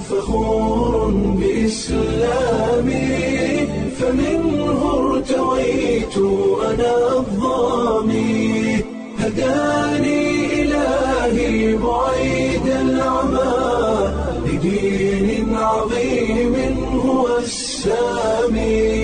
فخور بإسلامي فمنه ارتويت أنا الظامي هداني إلهي بعيد العمى لدين عظيم هو السامي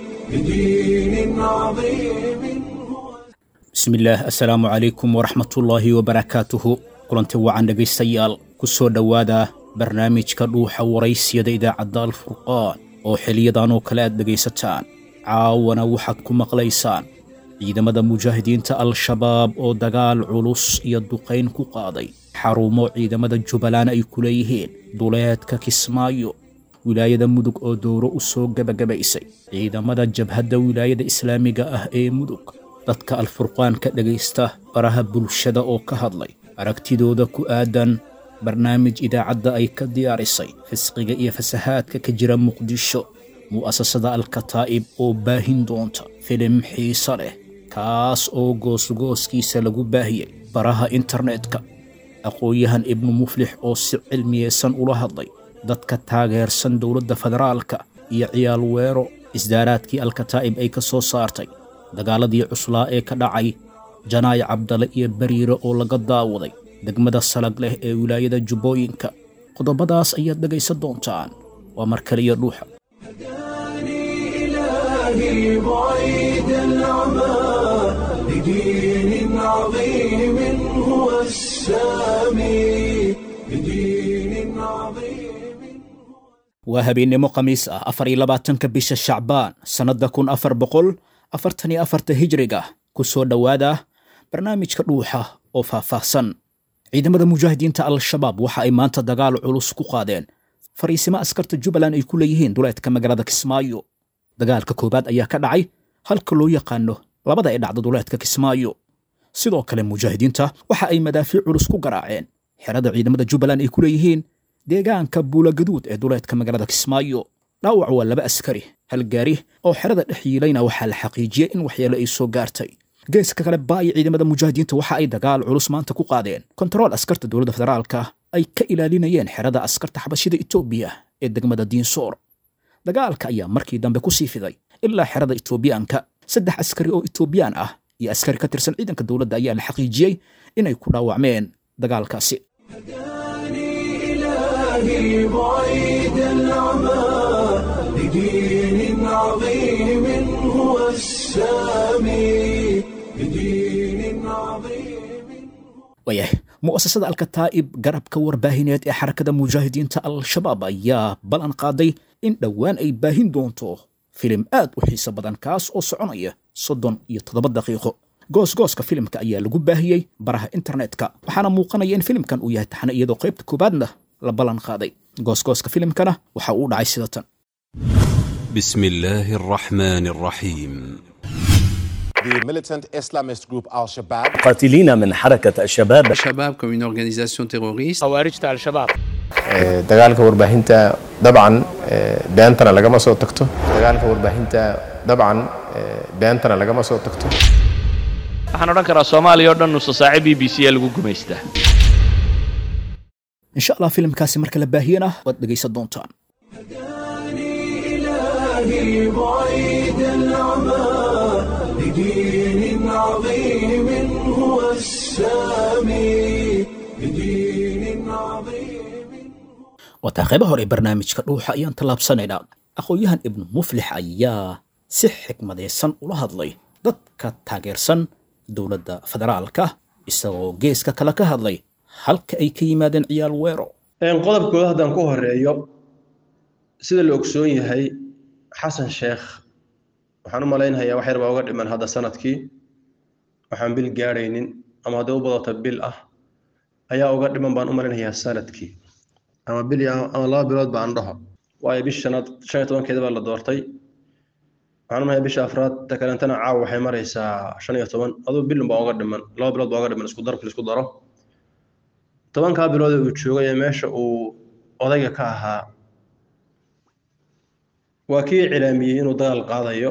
لدين عظيم هو bismillaah assalaamu calaykum waraxmatullaahi wabarakaatuhu kulanti wacan dhegaystayaal ku soo dhowaada barnaamijka dhuuxa waraysiyada idaacadda alfurqaan oo xiliyadan oo kale aad dhegaysataan caawana waxaad ku maqlaysaan ciidamada mujaahidiinta al-shabaab oo dagaal culus iyo duqayn ku qaaday xarumo ciidamada jubbaland ay ku leeyihiin duleedka kismaayo wilaayada mudug oo dowro u soo gebagabaysay ciidamada jabhadda wilaayada islaamiga ah ee mudug dadka alfurqaan ka dhegaysta baraha bulshada oo ka hadlay aragtidooda ku aadan barnaamij idaacadda ay ka diyaarisay fisqiga iyo fasahaadka ka jira muqdisho mu'asasada alkataa'ib oo baahin doonta filim xiise leh kaas oo goosgooskiisa lagu baahiyey baraha internetka aqoon-yahan ibnu muflix oo si cilmiyeysan ula hadlay dadka taageersan dowladda federaalka iyo ciyaal weero isdaaraadkii alkataa'ib ay ka soo saartay dagaaladii cuslaa ee ka dhacay janaay cabdale iyo bariire oo laga daawaday degmada salag leh ee wilaayada jubbooyinka qodobadaas ayaad dhegaysan doontaan waa mar kale iyo dhuuxa هداني إلهي بعيد العمى لدين عظيم هو السامي لدين عظيم waa habeennimo khamiis ah afar iyo labaatanka bisha shacbaan sannadda kun afar boqol afartan iyo afarta hijriga ku soo dhowaada barnaamijka dhuuxa oo faahfaahsan ciidamada mujaahidiinta al-shabaab waxa ay maanta dagaal culus ku qaadeen fariisimo askarta jubbaland ay ku leeyihiin duleedka magaalada kismaayo dagaalka koowaad ayaa ka dhacay halka loo yaqaano labada ee dhacda duleedka kismaayo sidoo kale mujaahidiinta waxa ay madaafiic culus ku garaaceen xerada ciidamada jubbaland ay ku leeyihiin deegaanka buulagaduud ee duleedka magaalada kismaayo dhaawac waa laba askari hal gaari oo xerada dhex yiilayna waxaa la xaqiijiyey in waxyeelo ay soo gaartay geeska kale baayo ciidamada mujaahidiinta waxa ay dagaal culus maanta ku qaadeen kontarool askarta dowladda federaalka ay ka ilaalinayeen xerada askarta xabashida etoobiya ee degmada diinsoor dagaalka ayaa markii dambe ku sii fiday ilaa xerada etoobiyaanka saddex askari oo etoobiyaan ah iyo askari ka tirsan ciidanka dowladda ayaa la xaqiijiyey inay ku dhaawacmeen dagaalkaasi هداني إلهي بعيد العمى لدين عظيم هو السامي لدين عظيم waayahay mu'asasada alkataa'ib garabka warbaahineed ee xarakada mujaahidiinta al-shabaab ayaa ballan qaaday in dhowaan ay baahin doonto filim aad u xiiso badan kaas oo soconaya soddon iyo toddoba daqiiqo goosgooska filimka ayaa lagu baahiyey baraha internetka waxaana muuqanaya in filimkan uu yahay taxane iyadoo qaybta koowaadna la ballan qaaday goosgooska filimkana waxa uu dhacay sida tan بسم الله الرحمن الرحيم The militant Islamist group Al Shabaab قاتلين من حركة الشباب Shabab comme une organisation terroriste. Ee, dagaalka warbaahinta dabcan ee, beentana lagama soo tagto dagaalka warbaahinta dabcan ee, beentana lagama soo tagto waxaan odhan karaa soomaaliya oo dhan nusa saace b b c a lagu gumaystaa insha allah filimkaasi marka la baahiyana waad dhegaysan doontaan هداني إلهي بعيد العمى لدين عظيم هو السامي لدين عظيم wataa qayba hore ee barnaamijka dhuuxa ayaan tallaabsanaynaa aqoon-yahan ibnu muflix ayaa si xikmadaysan ula hadlay dadka taageersan dowladda federaalka isagoo geeska kale ka hadlay halka ay ka yimaadeen ciyaal weero Een, qodobkooda haddaan ku horeeyo sida la ogsoon yahay xasan sheekh waxaan u malaynayaa wax yar baa uga dhiman hadda sanadkii waxaan bil gaadhaynin ama hadday u badata bil ah ayaa uga dhiman baan u malaynayaa sanadkii ama bil iyo- ama laba bilood baan dhaho waayo bish shanaad shan iyo tobankeeda baa la doortay waxaan u malayaa bisha afraad ta kalentana caawa waxay maraysaa shan iyo toban aduu bilun baa uga dhiman laba bilood baa uga dhiman isku darka isku daro tobankaa bilood ee uu joogay ee meesha uu odayga ka ahaa waa kii cilaamiyey inuu dagaal qaadayo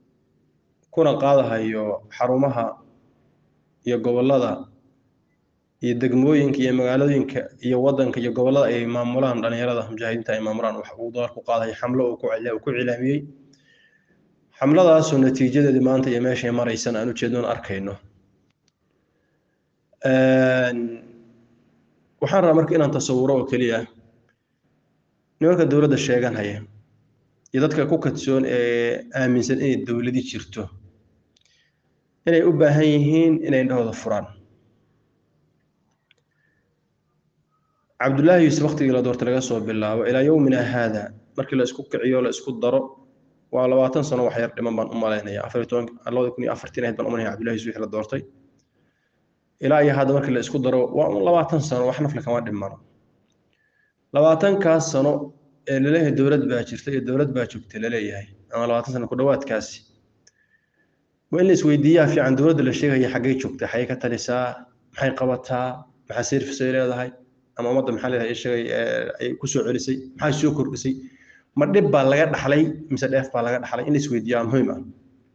kuna qaadahayo xarumaha iyo gobollada iyo degmooyinka iyo magaalooyinka iyo waddanka iyo gobollada ay maamulaan dhallinyarada mujaahidiinta ay maamulaan wax uu dagaal ku qaaday xamlo uu ku cila- uu ku cilaamiyey xamladaasoo natiijadeedii maanta iyo meeshay maraysan aan ujeednoon arkayno waxaan rabaa marka inaan tasawuro oo keliya nimanka dowladda sheeganhaya iyo dadka ku kadsoon ee aaminsan inay dowladi jirto inay u baahan yihiin inay indhahooda furaan cabdullaahi yuusuf waktigii la doortay laga soo bilaabo ilaa yowmina haada markii la isku kiciyo la isku daro waa labaatan sano wax yar dhiman baan u malaynaya afar iyo toban labada kun iyo afartiin ahayd baan u malaynaya cabdullahi yuusuf wixii la doortay ilaa iyo hadda markii la isku daro waa un labaatan sano wax nafle kama dhimano labaatankaas sano ee laleeyahay dowlad baa jirta iyo dowlad baa joogta laleeyahay ama labaatan sano ku dhowaadkaasi waa in la isweydiiyaa fiican dowladda la sheegaya xaggay joogta xaggay ka talisaa maxay qabataa maxaa service ay leedahay ama ummadda maxaa leedahay sheegay ay ku soo celisay maxay soo kordhisay ma dhib baa laga dhaxlay mise dheef baa laga dhaxlay in la isweydiiyaa muhiim ah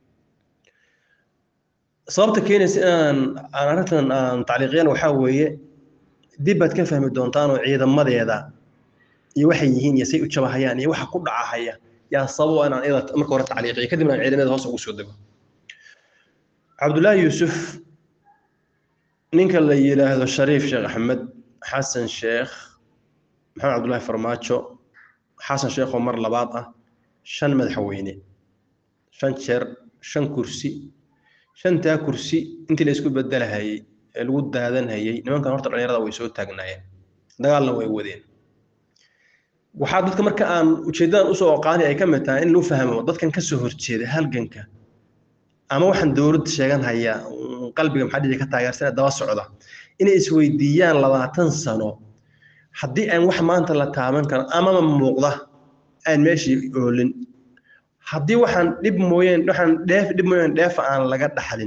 sababta keenaysa inaan aan arrintan aan tacliiqiyana waxaa weeye dib baad ka fahmi doontaan oo ciidamadeeda iyo waxay yihiin iyo say u jabahayaan iyo waxa ku dhacahaya yaa sababo inaan iyada marka hore tacliiqiyo kadibna aan ciidamada hoos ugu soo dego cabdullaahi yuusuf ninka la yidhaahdo shariif sheekh axmed xasan sheekh maxamed cabdullaahi farmaajo xasan sheekh oo mar labaad ah shan madaxweyne shan jeer shan kursi shantaa kursi intii la isku bedelahayey ee lagu daadanhayey nimankan horta dhallinyarada way soo taagnaayeen dagaalna way wadeen waxaa dadka marka aan ujeedadan usoo oqaani ay ka mid tahay in loo fahmo dadkan ka soo horjeeda halganka ama waxaan dowladda sheegan haya qalbiga maxaa dhici ka taageersan daba socda inay isweydiiyaan labaatan sano haddii aan wax maanta la taaban karo amama muuqda aan meeshii oolin haddii waxaan dhib mooyeen waxaan dheef dhib mooyeen dheefa aan laga dhaxlin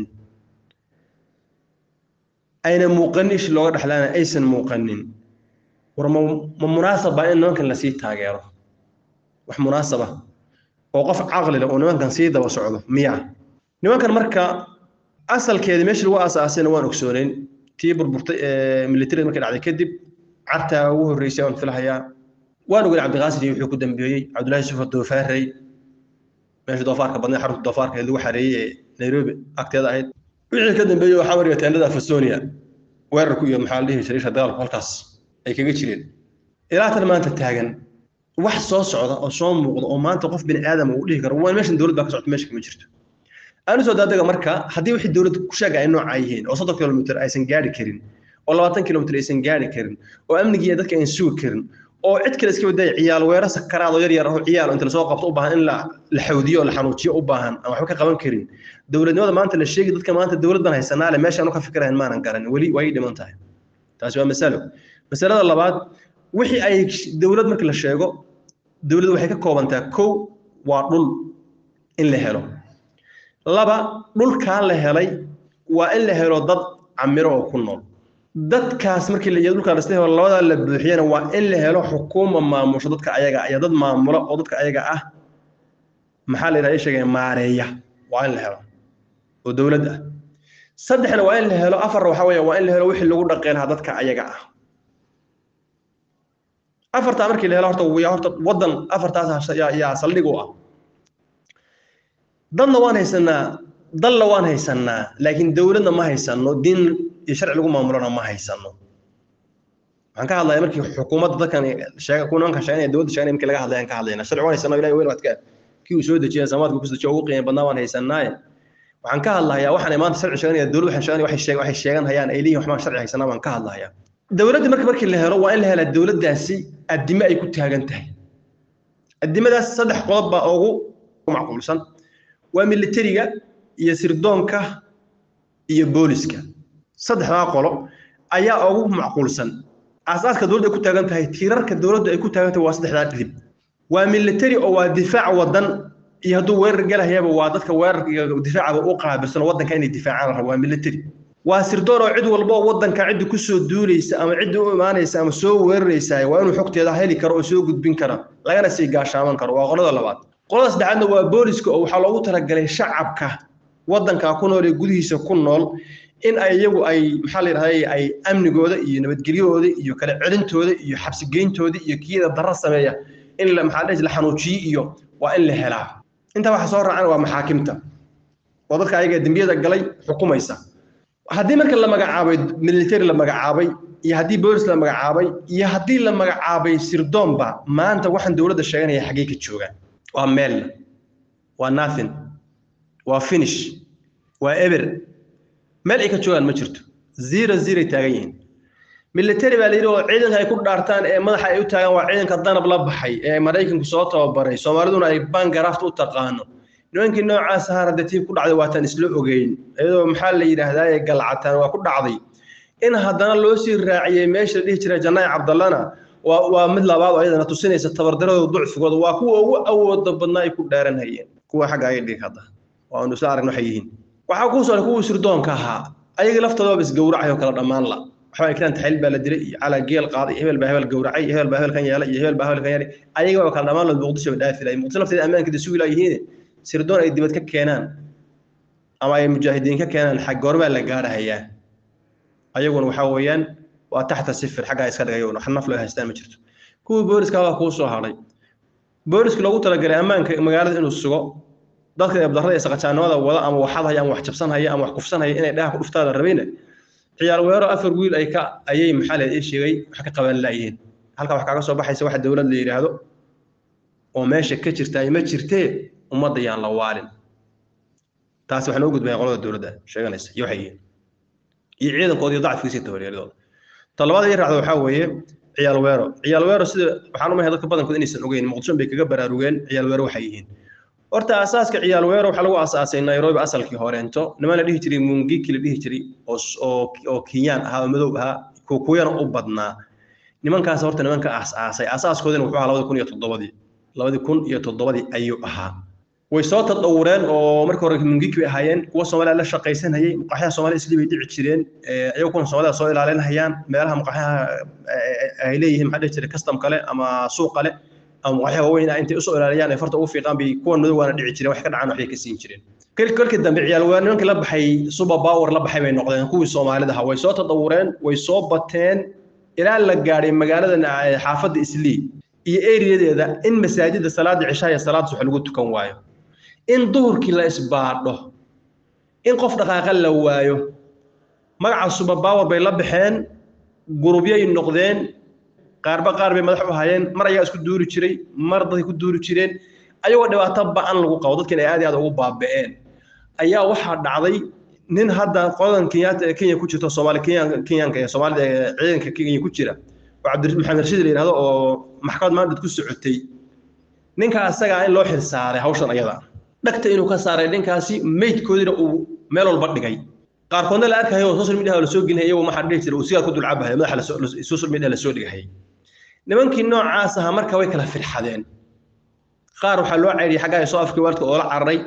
ayna muuqanin ishi looga dhaxlaana aysan muuqanin war ma ma munaasaba in nimankan lasii taageero wax munaasaba oo qof caqli leh oo nimankan sii daba socdo miya nimankan marka asalkeeda meesha lagu aasaasayna waan ogsooneyn tii burburtay ee militariga markay dhacday kadib cartaa ugu horreysay waan filahayaa waan ogeyn cabdiqaasim iyo wuxuu ku dambeeyey cabdullaahi yusuf doofaarey meesha doofaarka badnay xarunta doofaarka ee lagu xareeyey ee nairobi agteeda ahayd wixii ka dambeeyey waxaa mariya teendada fasonia weerarku iyo maxaa la dhihi shariisha dagaalku halkaas ay kaga jireen ilaa tan maanta taagan wax soo socda oo soo muuqda oo maanta qof bini aadam uu dhihi karo waan meeshan dowlad baa ka socota meesha kama jirto aanu soo daadaga marka haddii wixii dowladda ku sheega ay noocaa yihiin oo soddon kilomitr aysan gaari karin oo labaatan kilomitr aysan gaari karin oo amnigii dadka aysan sugi karin oo cid kale iska wadaya ciyaal weerar sakaraad oo yar yar oo ciyaal inta lasoo qabto u baahan in la la xawdiyo oo la xanuujiyo u baahan aan waxba ka qaban karin dowladnimada maanta la sheegi dadka maanta dowlad baan haysanaa le meeshaan u ka fikirayn maanan garan weli way dhiman tahay taasi waa masalo masalada labaad wixii ay dowlad marka la sheego dowladdu waxay ka koobantaa kow waa dhul in la helo laba dhulkaa la helay waa in la helo dad camiro oo ku nool dadkaas markii la dhulkaa la helo labadaa la buuxiyana waa in la helo xukuuma maamusho dadka ayaga iyo dad maamula oo dadka ayaga ah maxaa la yidhaha sheegaya maareeya waa in la helo oo dowlad ah saddexna waa in la helo afarna waxaa weeye waa in la helo wixii lagu dhaqeen lahaa dadka ayaga ah afartaa markii la helo horta yaa horta waddan afartaas yaa yaa saldhig u ah dadna waan haysanaa dalna waan haysanaa laakiin dowladna ma haysano diin iyo sharci lagu maamulona ma haysano waxaan ka hadlaya markii xukuumadda dadkan sheega kuwa nimanka sheeganaya dowladda sheeganaya markii laga hadlayaan ka hadlayna sharci waan haysanaa ilahi weyn waadka kii uu soo dejiyay samaadka ku dejiyo ugu qiimo badnaa waan haysanaaye waxaan ka hadlahayaa waxaan maanta sharci sheeganaya dowladda waxay sheeganaya waxay sheegan waxay sheegan hayaan ay leeyihin waxbaan sharci haysanaa waan ka hadlahayaa dowladda marka markii la helo waa in la helaa dowladdaasi addime ay ku taagan tahay addimadaas saddex qodob baa ugu macquulsan waa militariga iyo sirdoonka iyo booliska saddexdaa qolo ayaa ugu macquulsan aasaaska dowladda ay ku taagan tahay tiirarka dowladda ay ku taagan tahay waa saddexdaa dhidib waa militari oo waa difaac wadan iyo hadduu weerar galahayaba waa dadka weerarka iyo difaacaba u qaabilsan oo waddanka inay difaacaan raba waa militari waa sirdoon oo cid walba oo waddanka cidda ku soo duulaysa ama cidda u imaanaysa ama soo weeraraysa waa inuu xogteeda heli karo oo soo gudbin kara lagana sii gaashaaman karo waa qolada labaad qolada saddexaadna waa booliska oo waxaa loogu talagalay shacabka waddanka ku nool ee gudihiisa ku nool in ay iyagu ay maxaa la yidhahday ay amnigooda iyo nabadgelyahooda iyo kala celintooda iyo xabsigeyntooda iyo kiyada darra sameeya in la maxaa la xanuujiyo iyo waa in la helaa intaa waxa soo raacana waa maxaakimta oo dadka ayaga dembiyada galay xukumaysa haddii marka la magacaabay military la magacaabay iyo haddii boolis la magacaabay iyo haddii la magacaabay sirdoonba maanta waxaan dowladda sheeganaya xaggee ka joogaan waa meel waa nothing waa finish waa eber meel ay ka joogaan ma jirto zero zero ay taagan yihiin military baa la yidhi oo ciidanka ay ku dhaartaan ee madaxa ay u taagaan waa ciidanka danab la baxay ee maraykanku soo tababaray soomaaliduna ay bangaraft u taqaano nimankii noocaas ahaa hadda tii ku dhacday waataan isla ogeyn iyadoo maxaa la yidhaahdaa ee galcataan waa ku dhacday in haddana loo sii raaciyey meesha la dhihi jiray janaayi cabdallana waa waa mid labaad oo iyadana tusinaysa tabardaradooda ducfigooda waa kuwa ugu awooda badnaa ay ku dhaaranhayeen kuwa xagga ay dhig hadda waa aanu isla aragna waxay yihiin waxaa kuu soo kuwii sirdoonka ahaa ayaga laftooda isgowracay oo kala dhammaan la waxbaa kiraan taxliil baa la dilay iyo calaa geel qaaday iyo hebel baa hebel gowracay iyo hebel baa hebel kan yeelay iyo hebel baa hebel kan yeelay ayaga waa kala dhammaan la muqdisho ba dhaafi lahay muqdisho lafteeda ammaankeeda sugi laayihiin sirdoon ay dibad ka keenaan ama ay mujaahidiin ka keenaan xag goormaa la gaarahayaa ayaguna waxaa weeyaan waa taxta sifir xaggaa iska dhigay wax naf loo haystaan ma jirto kuwii booliska waa kuu soo hadhay booliska loogu talagalay ammaanka magaalada inuu sugo dadka eebdarrada iyo saqajaanimada wada ama wax hadhaya ama wax jabsanhaya ama wax kufsanhaya inay dhaha ku dhuftaada rabayna ciyaar weero afar wiil ay ka ayay maxaa leed ii sheegay wax ka qaban laayihiin halka wax kaaga soo baxaysa waxa dowlad la yidhaahdo oo meesha ka jirta ay ma jirtee ummadda yaan la waalin taasi waxaan u gudbaya qolada dowladda sheeganaysa iyo waxay yihiin iyo ciidankooda iyo dacfigiisa tabareeridooda ta labaada ii raacda waxaa weeye ciyaal weero ciyaal weero sida waxaan u mahay dadka badankood inaysan ogeyn muqdisho bay kaga baraarugeen ciyaal weero waxay yihiin horta asaaska ciyaal weero waxaa lagu asaasay nairobi asalkii horeento niman la dhihi jiray mungiki la dhihi jiray oo oo kenyaan ahaa oo madow ahaa kukuyana u badnaa nimankaas horta nimanka asaasay asaaskoodina wuxuu ahaa labadi kun iyo toddobadii labadi kun iyo toddobadii ayuu ahaa way soo tadawureen oo markii hore mungiki bay ahaayeen kuwa soomaaliya la shaqaysanayay muqaxyaha soomaaliya isli bay dhici jireen iyagu kuna soomaalida soo ilaalinayaan meelaha muqaxyaha ay leeyihiin maxaa dhihi jiray custom kale ama suuq kale ama muqaxyaha waaweyn intay usoo ilaaliyaan ay farta ugu fiiqaan bay kuwan madowgaana dhici jireen wax ka dhacaan waxbay ka siin jireen kolkii dambe ciyaal waa nimankii la baxay super power la baxay bay noqdeen kuwii soomaalida ahaa way soo tadawureen way soo bateen ilaa la gaadhay magaalada xaafadda islii iyo eriyadeeda in masaajidda salaada cishaa iyo salaada subax lagu tukan waayo in duhurkii la isbaadho in qof dhaqaaqa la waayo magaca super power bay la baxeen gurubyay noqdeen qaarba qaar bay madax u hayeen mar ayaa isku duuri jiray mar dadkay ku duuri jireen ayagoo dhibaato ba-an lagu qabo dadkiina ay aad iyo aad ugu baaba'een ayaa waxaa dhacday nin hadda qoladan kenyaata ee kenya ku jirto soomaali kenyaanka ee soomaalida ee ciidanka kenya ku jira oo cabdi maxamed rashiid la yidhahdo oo maxkamad maandad ku socotay ninka asagaa in loo xilsaaray hawshan ayada dhagta inuu ka saaray ninkaasi meydkoodina uu meel walba dhigay qaarkoodna la arkayo oo social media la soo gelinaya iyagoo maxaa dhihi jiray uu sigaar ku dulcabahay madaxa social media la soo dhigahayay nimankii noocaas ahaa marka way kala firxadeen qaar waxaa loo cayriyay xaggaa soo afkii waalidka oo la cararay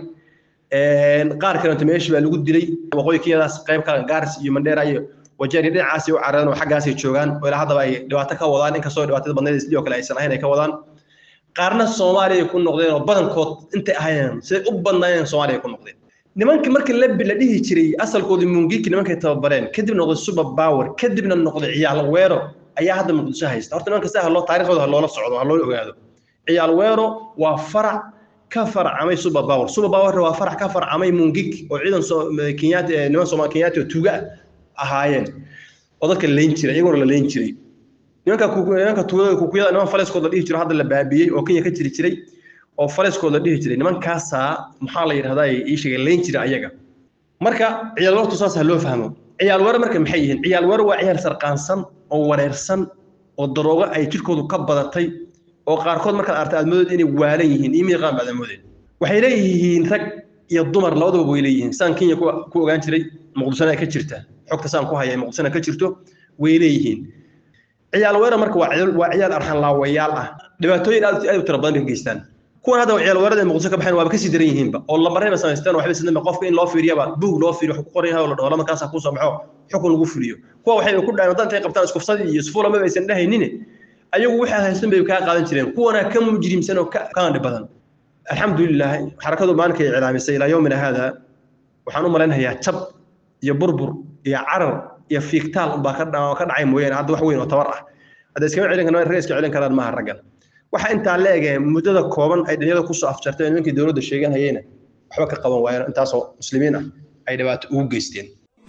qaar kalenta meeshii baa lagu dilay waqooyi kenyadaas qayb kale gaaris iyo mandheera iyo wajeeri dhinacaasay u carareen oo xaggaasay joogaan oo ilaa haddaba ay dhibaato ka wadaan inkastoo dhibaatada badneed isli oo kale aysan ahayn ay ka wadaan qaarna soomaaliya ku noqdeen oo badankood intay ahaayeen siday u badnaayeen soomaaliya ku noqdeen nimankii markii labi la dhihi jiray asalkoodii mungiki nimankay tababareen kadib noqday super power kadibna noqday ciyaal weero ayaa hadda muqdisho haysta horta nimanka si haloo taariikhdooda loola socdo ha loo ogaado ciyaal weero waa farac ka farcamay super power super power waa farac ka farcamay mungik oo ciidan kenyaati niman soomaali kenyaati oo tuuga ahaayeen oo dadka layn jiray iyaguna la layn jiray nimanka nimanka tuugada kukuyada niman faleskood la dhihi jiro hadda la baabiyey oo kenya ka jiri jiray oo faleskood la dhihi jiray nimankaasaa maxaa la yidhahdaa ii sheegay layn jira ayaga marka ciyaal weertu saas ha loo fahmo ciyaal weero marka maxay yihiin ciyaal weero waa ciyaal sarqaansan oo wareersan oo daroogo ay jirkoodu ka badatay oo qaarkood markaad artay aad moodid inay waalan yihiin iyo miiqaan baad moodeen waxay leeyihiin rag iyo dumar labadaba way leeyihiin saan kenya ku ogaan jiray muqdishona ka jirta xogta saan ku haya muqdishona ka jirto way leeyihiin ciyaal weero marka waa waa ciyaal arxan laawayaal ah dhibaatooyin aad aad u tira badan ka geystaan kuwan hadda ciyaal weerada muqdisho ka baxeen waaba kasii daran yihiinba oo lambarayba samaysteen waxba sidama qofka in loo fiiriyaba buug loo fiiriyo wax ku qoran yahay oo la dhaho markaas ku soo baxo xukun lagu fuliyo kuwa waxay ku dhaayeen wadanta ay qabtaan iskufsadii iyo isfuulama aysan dhahaynin ayagu waxay haysan bay kaa qaadan jireen kuwana ka mujrimsan oo ka dhib badan alxamdulilah xarakadu maalinka ay cilaamisay ilaa yowmina haada waxaan u malaynayaa jab iyo burbur iyo carar iyo fiigtaal unbaa ka dha- ka dhacay mooyaane hadda wax weyn oo tabar ah hadda iskama celin karno rag iska celin karaan maaha raggan waxa intaa la ege muddada kooban ay dhalinyarada kusoo afjartay oo nimankii dowladda sheegan hayeyna waxba ka qaban waayeen intaasoo muslimiin ah ay dhibaato ugu geysteen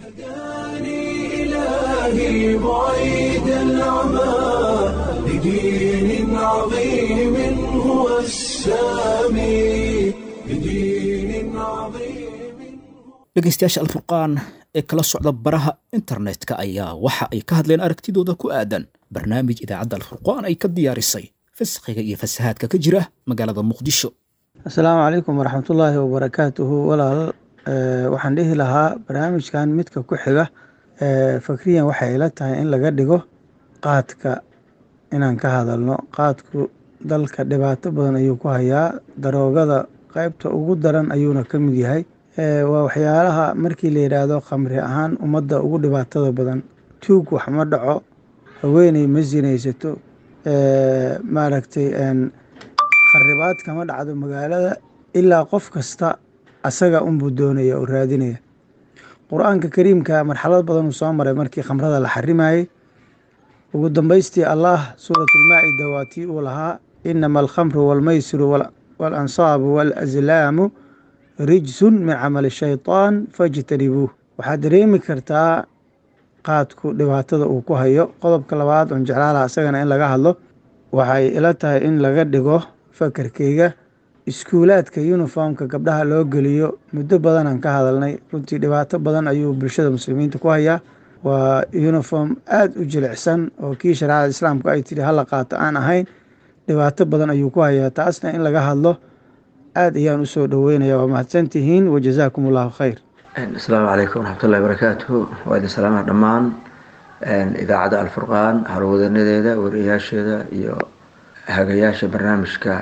إلهي بعيد العمى لدين عظيم هو السامي لدين عظيم dhegaystayaasha alfurqaan ee kala socda baraha internetka ayaa waxa ay ka hadleen aragtidooda ku aadan barnaamij idaacadda alfurqaan ay ka diyaarisay fisqiga iyo fasahaadka ka jira magaalada muqdisho asalaamu calaykum waraxmatullaahi wabarakaatuhu walaal eh, waxaan dhihi lahaa barnaamijkan midka ku xiga eh, fakriyan waxay ila tahay in laga dhigo qaadka inaan ka hadalno qaadku dalka dhibaato badan ayuu ku hayaa daroogada qaybta ugu daran ayuuna ka mid yahay Eh, waa waxyaalaha markii la yidhaahdo khamri ahaan ummadda ugu dhibaatada badan tuug wax ma dhaco haweeney ma sinaysato eh, maaragtay en, kharibaad kama dhacdo magaalada ilaa qof kasta asaga unbuu doonaya oo raadinaya qur-aanka kariimka marxalad badan uu soo maray markii khamrada la xarimayey ugu dambaystii allah suuratulmaacida waa tii uu lahaa inama alkhamru walmaysiru wal- walansaabu walazlaamu rijsun min camali shaytaan fajtanibuuh waxaad dareemi kartaa qaadku dhibaatada uu ku hayo qodobka labaad oon jeclaalaha isagana in laga hadlo waxay ila tahay in laga dhigo fakarkeyga iskuulaadka uniformka gabdhaha loo geliyo muddo badanaan ka hadalnay runtii dhibaato badan ayuu bulshada muslimiinta ku hayaa waa uniform aada u jilicsan oo kii shareecada islaamku ay tidhi hala qaato aan ahayn dhibaato badan ayuu ku hayaa taasna in laga hadlo aada ayaan usoo dhaweynaya waa mahadsantihiin wajazaakum allahu khayr asalaamu calaykum waraxmatullahi wabarakaatuhu waa idin salaamaha dhammaan idaacadda alfurqaan harwadanadeeda wariyaasheeda iyo hagayaasha barnaamijka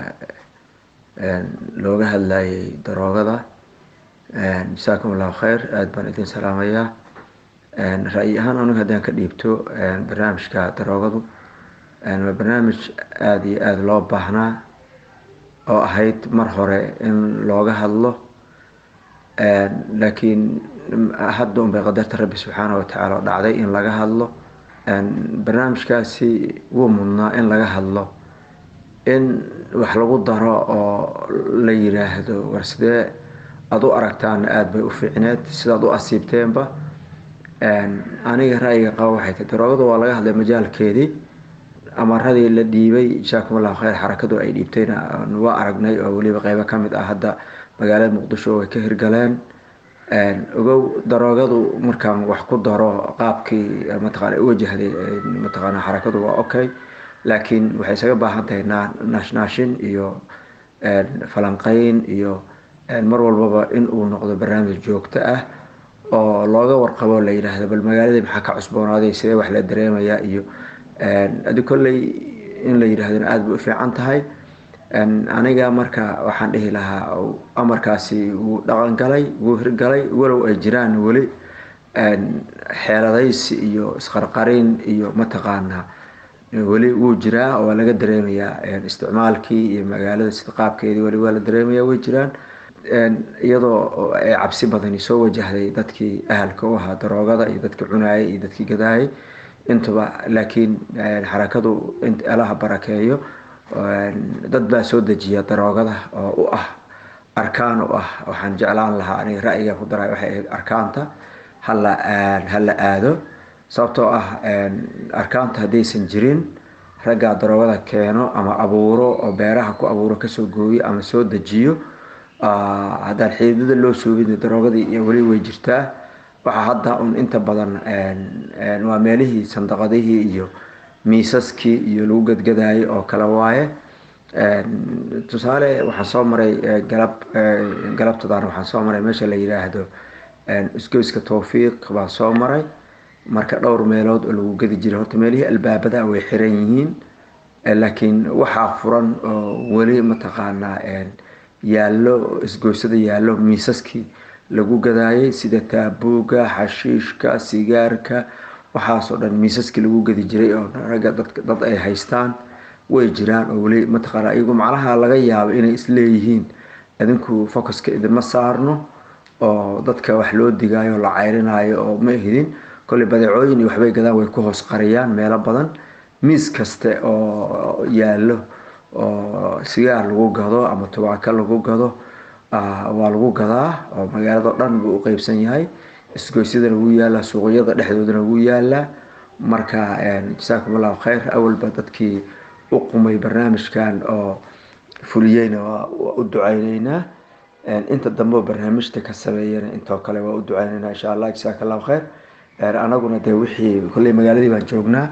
looga hadlayay daroogada jasaakum allahu khayr aada baan idin salaamayaa ra-yi ahaan anigu haddaan ka dhiibto barnaamijka daroogadu waa barnaamij aada iyo aada loo baahnaa oo ahayd mar hore in looga hadlo laakiin hadda unbay qadarta rabbi subxaana watacaala oo dhacday in laga hadlo barnaamijkaasi wuu mudnaa in laga hadlo in wax lagu daro oo la yiraahdo war sidee aada u aragtaana aada bay u fiicneed sidaad u asiibteenba aniga ra-yiga qaba waxay tahay daroogada waa laga hadlay majaalkeedii amaradii la dhiibay jasaakum allahu khayr xarakadu ay dhiibtayna waa aragnay oo weliba qeybo kamid ah hadda magaalada muqdisho way ka hirgaleen ogow daroogadu markaan wax ku daro qaabkii mataqana u wajahday mataqaana xarakadu waa okay laakiin waxay isaga baahan tahay naashnaashin iyo falanqeyn iyo mar walbaba in uu noqdo barnaamij joogto ah oo looga warqabo la yidhaahdo bal magaaladii maxaa ka cusboonaaday sidee wax la dareemayaa iyo adi kolley in la yidhaahdona aada bay u fiican tahay aniga marka waxaan dhihi lahaa amarkaasi wuu dhaqan galay wuu hirgalay walow ay jiraan weli xeeladaysi iyo isqarqarin iyo mataqaanaa weli wuu jiraa oo waa laga dareemayaa isticmaalkii iyo magaalada sida qaabkeedii weli waa la dareemaya way jiraan iyadoo ay cabsi badani soo wajahday dadkii ahalka u ahaa daroogada iyo dadkii cunaayay iyo dadkii gadaayay intuba laakiin xarakadu alaha barakeeyo dad baa soo dejiya daroogada oo u ah arkaan u ah waxaan jeclaan lahaa aniga ra'yiga ku daray waxay ahayd arkaanta hala hala aado sababtoo ah arkaanta haddaysan jirin raggaa daroogada keeno ama abuuro oo beeraha ku abuuro kasoo gooyo ama soo dejiyo haddaan xiidada loo soobin daroogadii iyo weli way jirtaa waxaa hadda un inta badan waa meelihii sandaqadihii iyo miisaskii iyo lagu gadgadayay oo kale waaye tusaale waxaan soo maray galab galabtadaan waxaan soo maray meesha la yiraahdo isgoyska towfiiq baan soo maray marka dhowr meelood oo lagu gadi jiray horta meelihii albaabada way xiran yihiin laakiin waxaa furan oo weli mataqaanaa yaallo isgoysada yaallo miisaskii lagu gadaayay sida taabuuga xashiishka sigaarka waxaasoo dhan miisaskii lagu gadi jiray oo ragga dad ay haystaan way jiraan oo weli mataqaana iyagu macnaha laga yaabo inay isleeyihiin idinku focuska idinma saarno oo dadka wax loo digaayo la cayrinayo oo ma hidin kolley badeecooyin iyo waxbay gadaan way ku hoos qariyaan meelo badan miis kaste oo yaallo oo sigaar lagu gado ama tubaako lagu gado waa lagu gadaa oo magaalado dhan buu u qeybsan yahay isgoysyadana wuu yaalaa suuqyada dhexdoodana wuu yaalaa marka jasaakum allahu khayr awalba dadkii u qumay barnaamijkan oo fuliyeyna waa u ducayneynaa inta dambe barnaamijta ka sameeyana intoo kale waa u ducayneynaa insha allah jasaaka allahu khayr anaguna dee wixii kolley magaaladii baan joognaa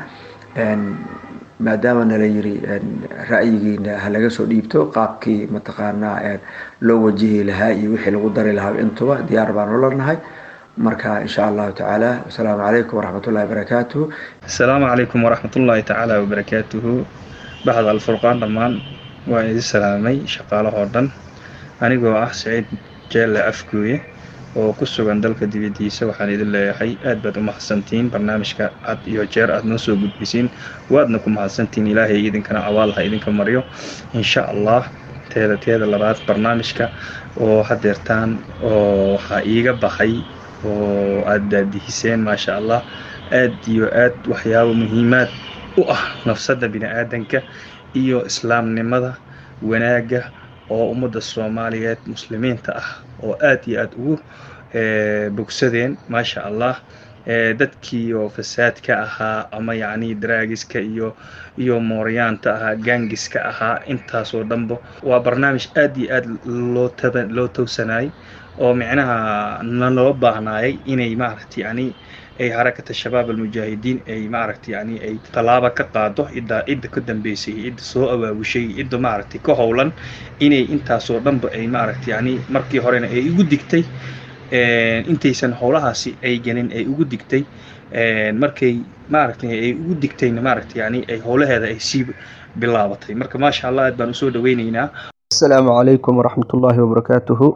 maadaama nala yiri ra'yigiina ha laga soo dhiibto qaabkii mataqaanaa loo wajihi lahaa iyo wixii lagu dari lahaa intuba diyaar baan ula nahay marka insha allahu tacaala wasalaamu calaykum waraxmatullahi wabarakaatuhu asalaamu calaykum waraxmatullaahi tacaala wabarakaatuhu baxda alfurqaan dhammaan waa idin salaamay shaqaalahoo dhan anigoo ah saciid jeelle afgooye oo ku sugan dalka dibadiisa waxaan idin leeyahay aad baad u mahadsantihiin barnaamijka had iyo jeer aad noo soo gudbisiin waadna ku mahadsantihiin ilaahay idinkana abaal ha idinka maryo insha allah teeda teeda labaad barnaamijka oo hadeertaan oo waxaa iiga baxay oo aad daadihiseen maasha allah aad iyo aad waxyaabo muhiimaad u ah nafsadda bini-aadanka iyo islaamnimada wanaagga oo ummadda soomaaliyeed muslimiinta ah oo aad iyo aad ugu bogsadeen maasha allah dadkii oo fasaadka ahaa ama yacni daraagiska iyo iyo mooryaanta ahaa gaangiska ahaa intaasoo dhanba waa barnaamij aad iyo aad loo taba loo towsanayay oo micnaha naloo baahnaayay inay maaragta yani ay harakata shabaab almujaahidiin ay maaragta yani ay tallaaba ka qaado cidda cidda ka dambeysay cidda soo abaabushay cidda maaragtay ka howlan inay intaasoo dhanba ay maaragta yani markii horena ay ugu digtay intaysan howlahaasi ay gelin ay ugu digtay markay maaragtay ay ugu digtayna maaragta yani ay howlaheeda ay sii bilaabatay marka maasha allah aad baan usoo dhaweyneynaa asalaamu calaykum waraxmatullaahi wabarakaatuhu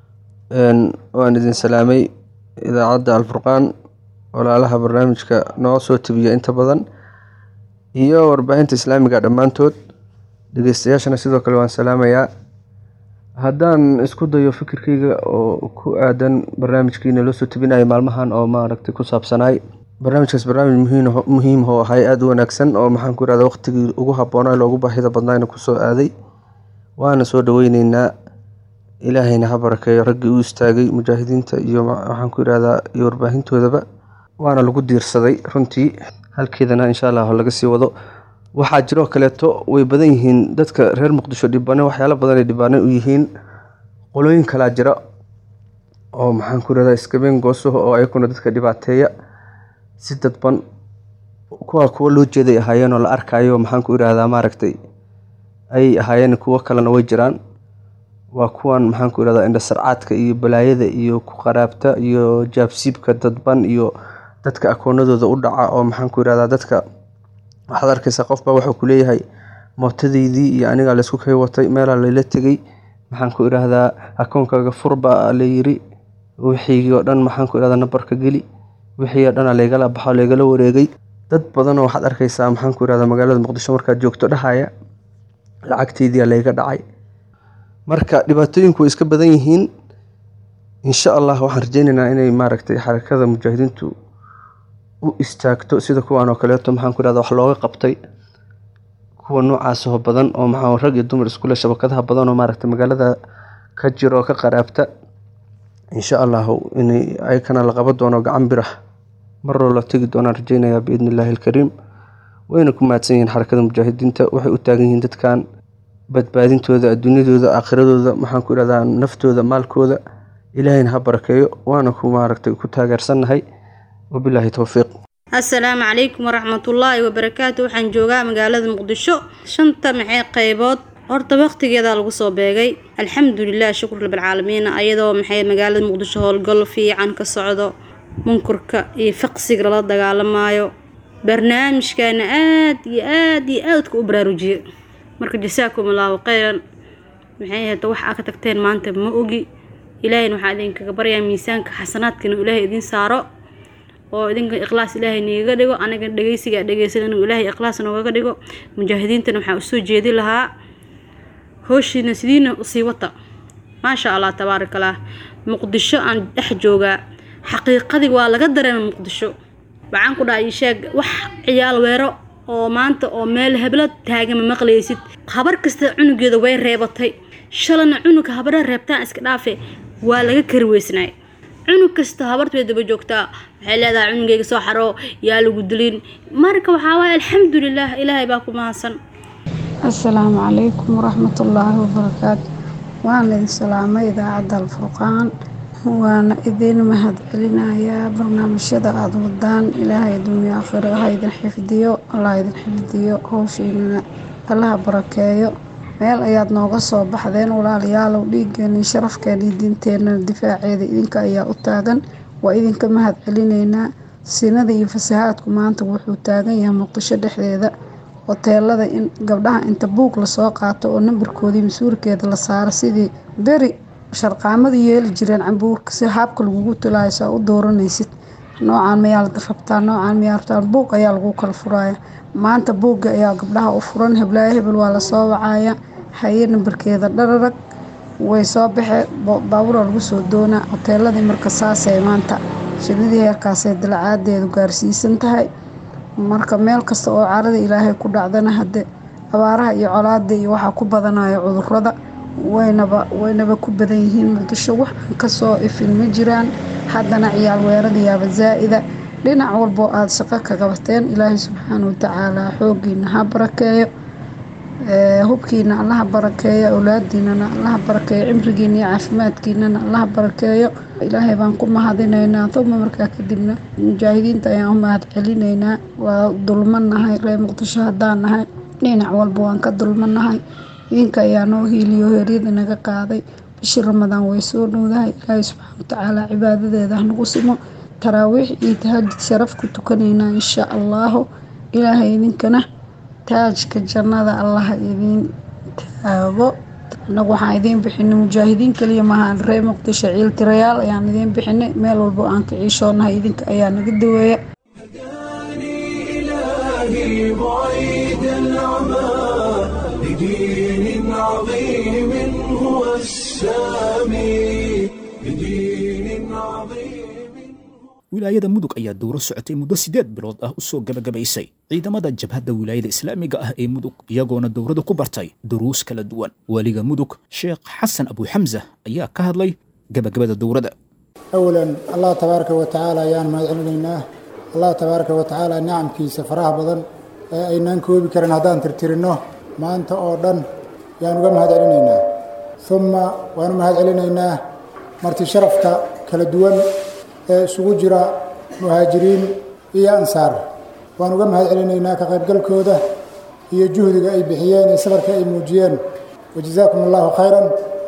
waan idin salaamay idaacadda alfurqaan walaalaha barnaamijka noo soo tabiya inta badan iyo warbaahinta islaamiga dhammaantood dhegeystayaashana sidoo kale waan salaamayaa haddaan isku dayo fikirkeyga oo ku aadan barnaamijkiina loo soo tabinayo maalmahan oo maaragtay ku saabsanaay barnaamijkaas barnaamij muhiim oo ahay aada u wanaagsan oo maxaan ku irahda waqtigii ugu habboonaa loogu baahida badnaayna kusoo aaday waana soo dhaweyneynaa ilaahayna ha barakeeyo raggii u istaagay mujaahidiinta iyo waxaan ku irahdaa iyo warbaahintoodaba waana lagu diirsaday runtii halkeedana insha allah laga sii wado waxaa jiroo kaleeto way badan yihiin dadka reer muqdisho dhibane waxyaalo badan ay dhibaane u yihiin qolooyin kalaa jira oo maxaan ku irahdaa iskabeen gooso oo ayaguna dadka dhibaateeya si dadban kuwa kuwo loo jeeday ahaayeen oo la arkayo maxaan ku irahdaa maaragtay ay ahaayeen kuwo kalena way jiraan waa kuwan maxaan ku irahdaa indhasarcaadka iyo balaayada iyo ku qaraabta iyo jaabsiibka dadban iyo dadka akoonadooda u dhaca oo maxaan ku irahdaa dadka waxaad arkaysaa qofbaa wuxuu ku leeyahay mootadeydii iyo anigaa laysku kay watay meelaa layla tegey maxaan ku irahdaa akoonkaaga furbaa layiri wixii oo dhan maxaan ku irahdaa nambarka geli wixii oo dhana laygala baxo laygala wareegay dad badanoo waxaad arkaysaa maxaan ku irahdaa magaalada muqdisho markaad joogto dhahaya lacagteydiia layga dhacay marka dhibaatooyinku way iska badan yihiin insha allah waxaan rajeyneynaa inay maaragtay xarakada mujaahidiintu u istaagto sida kuwan oo kaleeto maxaan ku irahda wax looga qabtay kuwa noocaasoo badan oo maxaa rag iyo dumar iskule shabakadaha badan oo maaragtay magaalada ka jiro oo ka qaraabta insha allahu inay ayakana la qaban doono gacan birah maroo la tegi doonaan rajeynayaa biidni illaahi alkariim wayna ku mahadsan yihiin xarakada mujaahidiinta waxay u taagan yihiin dadkan badbaadintooda adduunyadooda aakhiradooda maxaan ku irahdaa naftooda maalkooda ilaahayna ha barakeeyo waana ku maaragtay ku taageersannahay wabilaahi towfiiq assalaamu calaykum waraxmatullaahi wabarakaatu waxaan joogaa magaalada muqdisho shanta maxay qaybood horta waqtigeedaa lagu soo beegay alxamdulilah shukur rabilcaalamiin ayadoo maxay magaalada muqdisho howlgal fiican ka socdo munkurka iyo faqsiga lala dagaalamaayo barnaamijkaana aad iyo aad iyo aadka u baraarujiye marka jasaakum allaahu khayran maxay ahayd wax aa ka tagteen maanta ma ogi ilaahayna waxaa idinkaga baryaa miisaanka xasanaadkana ilaahay idiin saaro oo idinka ikhlaas ilaahay nigaga dhigo aniga dhegeysiga dhegeysan inuu ilaahay ikhlaas noogaga dhigo mujaahidiintana waxaa usoo jeedi lahaa hooshiina sidiina usii wata maasha allah tabaaraka allah muqdisho aan dhex joogaa xaqiiqadii waa laga dareemay muqdisho waxaan ku dhahay sheeg wax ciyaal weero oo maanta oo meel heblo taagan ma maqlaysid habar kasta cunugeeda way reebatay shalana cunugka habara reebtaan iska dhaafe waa laga kari weysnaay cunug kasta habarta way daba joogtaa waxay leedahay cunugeyga soo xaroo yaa lagu dilin marka waxaa waaye alxamdulilah ilaahay baa ku mahadsan asalaamu calaykum waraxmatullaahi wabarakaatu waan idin salaamay idaacadda alfurqaan waana idin mahad celinayaa barnaamijyada aada wadaan ilaahay adduunya aakhiro ha idin xifdiyo allah idin xifdiyo howshiinana allaha barakeeyo meel ayaad nooga soo baxdeen walaalayaalow dhiiggeeni sharafkeeni diinteenna difaaceeda idinka ayaa u taagan waa idinka mahad celinaynaa sinada iyo fasahaadku maanta wuxuu taagan yahay muqdisho dhexdeeda hoteelada in gabdhaha inta buug lasoo qaato oo nambarkoodii mas-uulkeeda la saaro sidii beri sharqaamada yeeli jireen cambuurka si haabka lagugu tulaayo saa u dooranaysid noocaan mayaa la rabtaa noocaan mayaa rabtaa buug ayaa lagu kala furaya maanta buugga ayaa gabdhaha u furan heblaayo hebel waa lasoo wacaya haye nambarkeeda dhararag way soo baxee baabuura lagu soo doonaa hoteeladii marka saasay maanta shilidii heerkaasay dalacaadeedu gaarsiisan tahay marka meel kasta oo carada ilaahay ku dhacdana hadde abaaraha iyo colaada iyo waxaa ku badanaya cudurada waynaba waynaba ku badan yihiin muqdisho wax aan kasoo ifin ma jiraan haddana ciyaal weeradayaaba zaa'ida dhinac walboo aada shaqo ka qabateen ilaahay subxaana watacaala xooggiina ha barakeeyo hubkiina allaha barakeeyo awlaadiinana allaha barakeeyo cimrigiina iyo caafimaadkiinana allaha barakeeyo ilaahay baan ku mahadinaynaa uma markaa kadibna mujaahidiinta ayaan u mahad celinaynaa waa dulmanahay reer muqdisho haddaan nahay dhinac walba waan ka dulmanahay idinka ayaa noo hiiliyo heeryada naga qaaday bishii ramadaan way soo dhowdahay ilaahay subxaana watacaala cibaadadeeda hanagu simo taraawiix iyo tahajud sharaf ku tukanaynaa insha allahu ilaahay idinkana taajka jannada allaha idiin taago annagu waxaan idiin bixinay mujaahidiin kaliya maahaan reer muqdisho ciiltirayaal ayaan idiin bixinay meel walbo aan ka ciishoonahay idinka ayaa naga daweeya إلهي بعيد العمى لدين عظيم هو السامي لدين عظيم wilaayada mudug ayaa dowro socotay muddo siddeed bilood ah u soo gebagabaysay ciidamada jabhadda wilaayada islaamiga ah ee mudug iyagoona dowrada ku bartay duruus kala duwan waaliga mudug sheekh xasan abuuxamsa ayaa ka hadlay gebagabada dowrada أولا الله تبارك وتعالى ayaan mahad celinaynaa allah tabaaraka wa tacaala nicamkiisa faraha badan ee aynaan koobi karin haddaan tirtirino maanta oo dhan yaan uga mahad celinaynaa uma waan u mahad celinaynaa marti sharafta kala duwan ee isugu jira muhaajiriin iyo ansaar waan uga mahad celinaynaa ka qaybgalkooda iyo juhdiga ay bixiyeen iyo safarka ay muujiyeen wajazaakum allahu khayran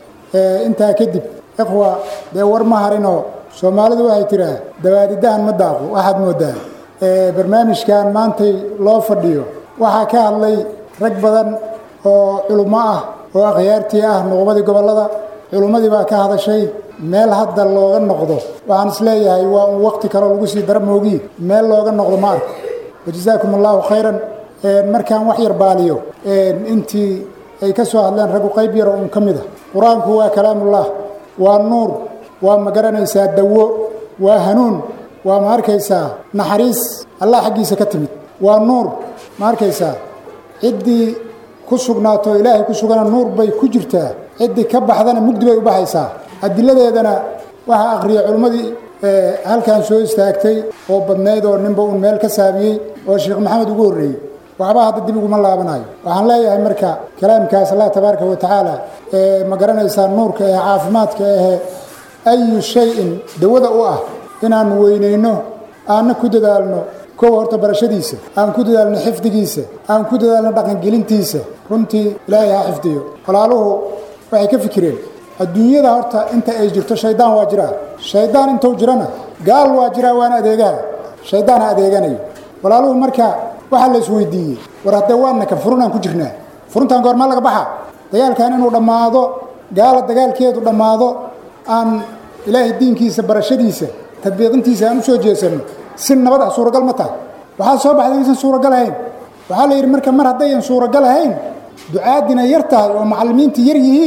intaa kadib ikhwa dee war ma harinoo soomaalidu waxay tiraa dawaadidahan ma daaqo waxaad moodaa barnaamijkan maantay loo fadhiyo waxaa ka hadlay rag badan oo culummo ah oo akhyaartii ah nuqubadii gobollada culummadii baa ka hadashay meel hadda looga noqdo waxaan isleeyahay waa un waqti kaloo lagu sii dara moogiye meel looga noqdo ma arko wajazaakum allahu khayran markaan wax yar baaliyo intii ay ka soo hadleen raggu qayb yaro un ka mid a qur-aanku waa kalaamullah waa nuur waa ma garanaysaa dawo waa hanuun waa ma arkaysaa naxariis allah xaggiisa ka timid waa nuur ma arkaysaa ciddii ku sugnaato ilaahay ku sugana nuur bay ku jirtaa ciddii ka baxdana mugdi bay u baxaysaa adiladeedana waxaa akhriyay culimmadii halkan soo istaagtay oo badnayd oo ninba uun meel ka saabiyey oo sheekh maxamed ugu horreeyey waxba hadda dib uguma laabanayo waxaan leeyahay marka kalaamkaas allah tabaaraka wa tacaala ee ma garanaysaa nuurka ee caafimaadka ahee ayu shay-in dawada u ah inaan weynayno aanna ku dadaalno kow horta barashadiisa aan ku dadaalno xifdigiisa aan ku dadaalno dhaqangelintiisa runtii ilaahay ha xifdiyo walaaluhu waxay ka fikireen adduunyada horta inta ay jirto shaydaan waa jiraa shaydaan intuu jirana gaal waa jiraa waana adeegaha shaydaan ha adeeganayo walaaluhu marka waxaa la isweydiiyey war haddee waana ka furunaan ku jirnaa furuntaan goormaa laga baxa dagaalkan inuu dhammaado gaala dagaalkeedu dhammaado aan ilaahay diinkiisa barashadiisa tadbiiqintiisa aan u soo jeesanno si nabad ah suuragal ma tahay waxaa soo baxday inaysan suuragal ahayn waxaa la yidhi marka mar haddayan suuragal ahayn ducaadina yar tahay oo macallimiintii yar yihiin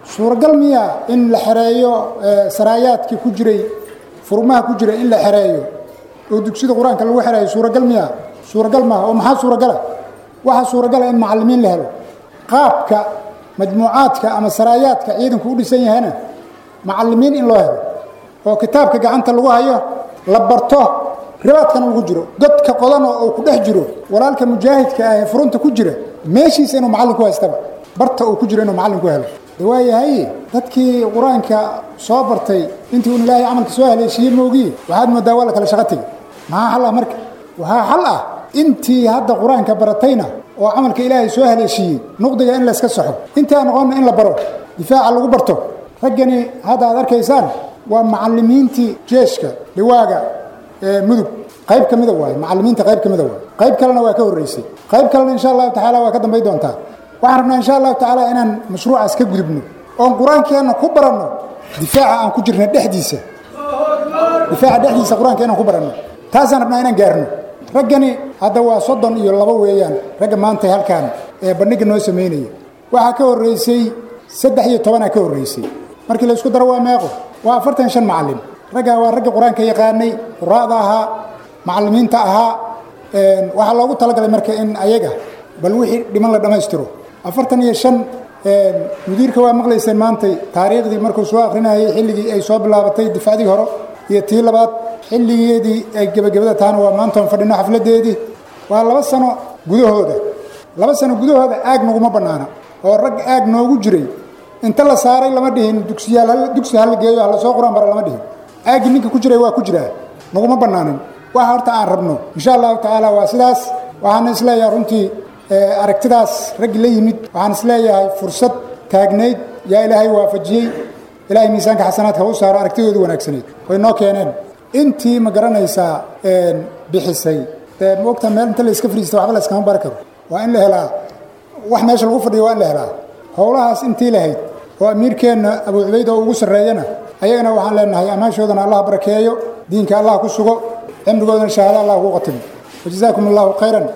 suuragal miya in la xereeyo saraayaadkii ku jiray furmaha ku jiray in la xereeyo oo dugsida qur-aanka lagu xereeyo suuragal miya suuragal maaha oo maxaa suuragala waxaa suuragala in macallimiin la helo qaabka majmuucaadka ama saraayaadka ciidanku u dhisan yahayna macallimiin in loo helo oo kitaabka gacanta lagu hayo la barto ribaadkana lagu jiro godka qodana oo ku dhex jiro walaalka mujaahidka ah ee furunta ku jira meeshiisa inuu macallin ku haystaba barta uu ku jiro inuu macallin ku helo de waayahay dadkii qur-aanka soo bartay intii un ilaahay camalka soo haleeshiiyey moogiye waxaad moodaa waa la kala shaqo tegey maxaa xal ah marka waxaa xal ah intii hadda qur-aanka baratayna oo camalka ilaahay soo haleeshiiyey nuqdiga in layska saxo intaa noqonna in la baro difaaca lagu barto raggani hadda aad arkaysaan waa macallimiintii jeeshka liwaaga mudug qayb ka mida waaye macallimiinta qayb ka mida waaye qayb kalena waa ka horreysay qayb kalena insha allahu tacaala waa ka dambay doontaa waxaan rabnaa insha allahu tacaala inaan mashruucaas ka gudubno oon qur-aankeenna ku baranno difaaca aan ku jirna dhexdiisa difaaca dhexdiisa qur-aanka inaan ku baranno taasaan rabnaa inaan gaarno raggani hadda waa soddon iyo labo weeyaan ragga maanta halkaan ee bandhigga noo samaynaya waxaa ka horreysay saddex iyo tobanaa ka horreysay markii la isku daro waa meeqo waa afartan shan macallin raggaa waa ragga qur-aanka yaqaanay quraa'da ahaa macallimiinta ahaa waxaa loogu talagalay marka in ayaga bal wixii dhiman la dhammaystiro afartan iyo shan mudiirka waa maqlayseen maantay taariikhdii markuu soo akrinayay xilligii ay soo bilaabatay difacdii hore iyo tii labaad xilligeedii ay gebagabada tahana waa maantoon fadhino xafladeedii waa laba sano gudahooda laba sano gudahooda aag naguma bannaana oo rag aag noogu jiray inta la saaray lama dhihin dugsiyaal dugsi hala geeyo hala soo quraan bara lama dhihin aaggii ninka ku jiray waa ku jiraa naguma bannaanin waxa horta aan rabno insha allahu tacaala waa sidaas waxaana isleeyahay runtii aragtidaas raggi la yimid waxaan isleeyahay fursad taagnayd yaa ilaahay waafajiyey ilaahay miisaanka xasanaadka u saaro aragtidoodu wanaagsaneyd way noo keeneen intii ma garanaysaa bixisay dee maogta meel inta la iska fariista waxba la iskama bari karo waa in la helaa wax meesha lagu fadhiyo waa in la helaa howlahaas intii lahayd oo amiirkeenna abu cubayd oo ugu sarreeyana ayagana waxaan leenahay ammaashoodana allah barakeeyo diinka allah ku sugo cimrigoodana shahaado allah ugu qatimo wajazaakum allahu khayran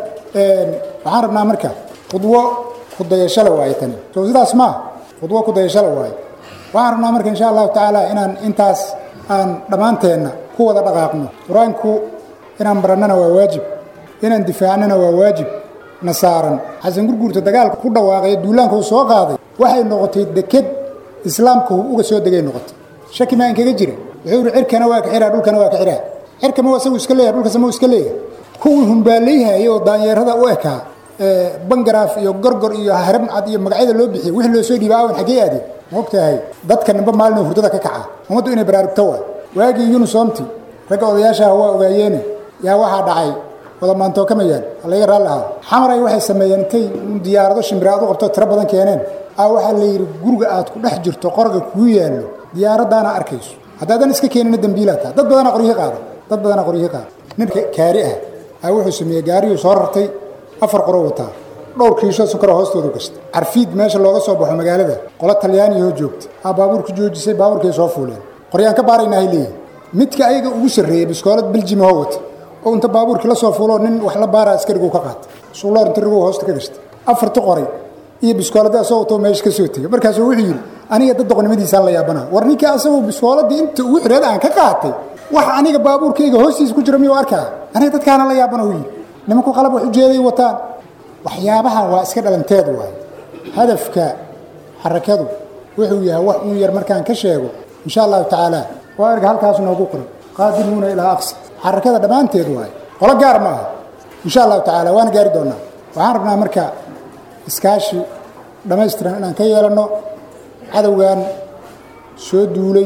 waxaan rabnaa marka khudwo kudayashale waaye tani soo sidaas maa khudwo kudayashale waaye waxaan rabnaa marka insha allahu tacaala inaan intaas aan dhammaanteenna ku wada dhaqaaqno qur-aanku inaan barannana waa waajib inaan difaacnana waa waajib na saaran xasan gurguurta dagaalka ku dhawaaqay duulaanka uu soo qaaday waxay noqotay deked islaamka uga soo degay noqotay shaki maa inkaga jira wuxuu ihi cirkana waa ka xiraa dhulkana waa ka xiraa cirka ma isagu iska leeyahay dhulkasa ma iska leeyahay kuwii humbaalayhayay oo daanyeerada u ekaa bangaraaf iyo gorgor iyo haramcad iyo magacyada loo bixiyay wixii loo soo dhiiba awan xaggee aadeen ma ogtahay dadka nimba maalin hurdada ka kaca ummaddu inay baraarugto waa waagii yunisoomti ragga odayaashaah waa ogaayeene yaa waxaa dhacay wada maantookamayaan halaga raalli ahaa xamaray waxay sameeyeen intay diyaarado shimbiraad u qabto tiro badan keeneen a waxaa la yidhi guriga aad ku dhex jirto qorga kuu yaallo diyaaraddaana arkayso haddaadan iska keenina dembiilaa taha dad badana qoryihi qaada dad badana qoryihi qaada ninka kaari ah a wuxuu sameeyey gaariyuu soo rartay afar qoro wataa dhowr kiisho sukara hoostoodu gashtay carfiid meesha looga soo baxo magaalada qolo talyaaniyahoo joogta aa baabuurka joojisay baabuurkay soo fuuleen qoryaan ka baaraynahay leeyihi midka ayaga ugu sarreeyey biskoolad biljim hoo wata oo inta baabuurkii la soo fuuloo nin wax la baaraa askarigu ka qaatay suuloor inta riguu hoosta ka gashtay afarti qoray iyo biskoolada asagoo too meesha ka soo tegay markaasuu wuxuu yidhi aniga dad doqonnimadiisaan la yaabana war ninkii asagoo biskooladii inta ugu xireed aan ka qaatay wax aniga baabuurkayga hoostiisa ku jira miyuu arkaa aniga dadkaana la yaabana uu yidhi nimanku qalab wax ujeeday wataan waxyaabahan waa iska dhalanteed waay hadafka xarakadu wuxuu yahay wax uun yar markaan ka sheego insha allahu tacaala waa erga halkaas noogu qoran qaadiruuna ilaa aqsa xarakada dhammaanteed waay qolo gaar ma aha insha allahu tacaala waana gaari doonaa waxaan rabnaa marka iskaashi dhammaystiran inaan ka yeelanno cadowgan soo duulay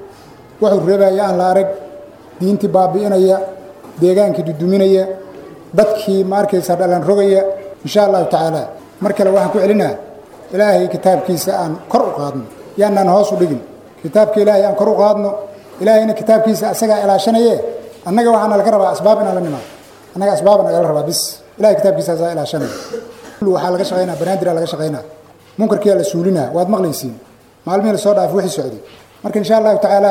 wuxuu reebaya aan la arag diintii baabi'inaya deegaankii duduminaya dadkii ma arkaysaa dhalan rogaya insha allahu tacaala mar kale waxaan ku celinaa ilaahay kitaabkiisa aan kor u qaadno yaanaan hoos u dhigin kitaabka ilaahay aan kor u qaadno ilaahayna kitaabkiisa asagaa ilaashanaye annaga waxaana laga rabaa asbaab inaan la nimaado annaga asbaaba nagala rabaa bis ilahay kitaabkiisa asaa ilaashanaya waxaa laga shaqaynaa banaadir laga shaqaynaa munkarkiyaa la suulinaa waad maqlaysiin maalmihii la soo dhaaf wixii socday marka insha allahu tacaala